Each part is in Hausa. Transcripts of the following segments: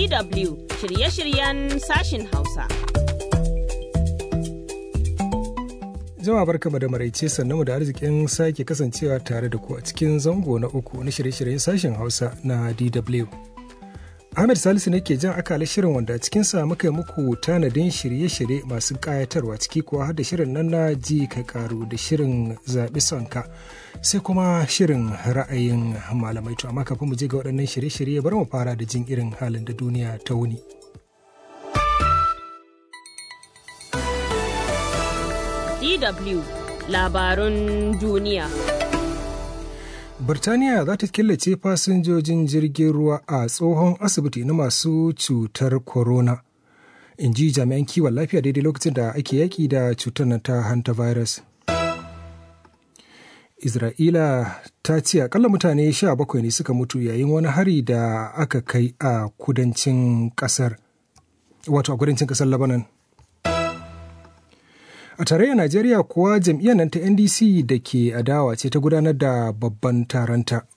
DW shirye-shiryen sashin Hausa. Jama'a barkama da maraice sannan da arzikin sake kasancewa tare da ku a cikin zango na uku na shirye-shiryen sashen Hausa na DW. Ahmed Salisu ne ke jan akalar shirin wanda a cikinsa muka yi muku tanadin shirye-shirye masu ƙayatarwa ciki kuwa har da shirin nan na ji ka karu da shirin zaɓi sonka sai kuma shirin ra'ayin malamai to amma kafin mu je ga waɗannan shirye-shirye bari mu fara da jin irin halin da duniya ta wuni. DW labarun duniya. Birtaniya za ta killace fasinjojin jirgin ruwa a tsohon asibiti na masu cutar corona. In ji jami'an kiwon lafiya daidai lokacin da ake yaƙi da cutar na ta hantavirus. Isra'ila ta ce akalla mutane sha bakwai ne suka mutu yayin wani hari da aka kai a kudancin ƙasar. Wato a kudancin ƙasar Lebanon. A tarayyar Najeriya kuwa jam'iyyar nan ta NDC da ke adawa ce ta gudanar da babban taronta.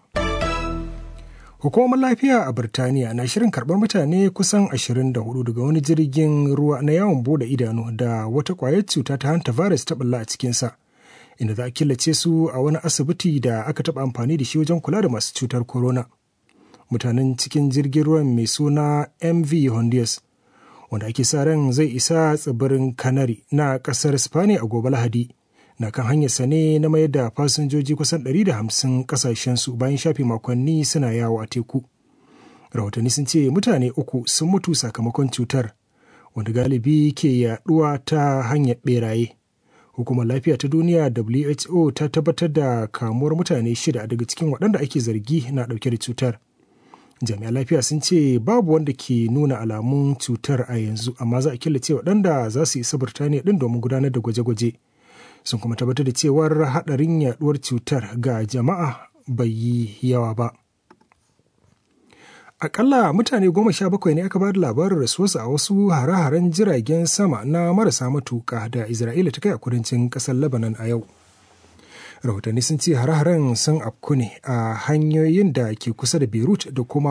Hukumar lafiya a Birtaniya na shirin karɓar mutane kusan 24 daga wani jirgin ruwa na yawon bude idanu da wata ƙwayar cuta ta hanta virus ta ɓulla a cikinsa, inda za a killace su a wani asibiti da aka taɓa amfani da shi wajen kula da masu cutar corona. Mutanen cikin jirgin ruwan mai suna MV Honduras wanda ake sa ran zai isa tsibirin Canary na kasar Spani a gobe Lahadi. Na kan hanyarsa ne na mayar da fasinjoji kusan 150 kasashensu bayan shafe makonni suna yawo a teku. Rahotanni sun ce mutane uku sun mutu sakamakon cutar, wanda galibi ke yaduwa ta hanyar beraye. Hukumar lafiya ta duniya WHO ta tabbatar da kamuwar mutane shida daga cikin waɗanda ake zargi na ɗauke da cutar. jami'an lafiya sun ce babu wanda ke nuna alamun cutar a yanzu amma za a killace waɗanda za su isa birtaniya ɗin domin gudanar da gwaje-gwaje sun kuma tabbatar da cewar haɗarin yaɗuwar cutar ga jama'a bai yi yawa ba akalla mutane goma sha bakwai ne aka ba da labarin rasuwarsu a wasu hare-haren jiragen sama na marasa matuƙa da isra'ila ta kai a kudancin ƙasar lebanon a yau rahotanni sun ce hare-haren sun afku ne a hanyoyin da ke kusa da beirut da kuma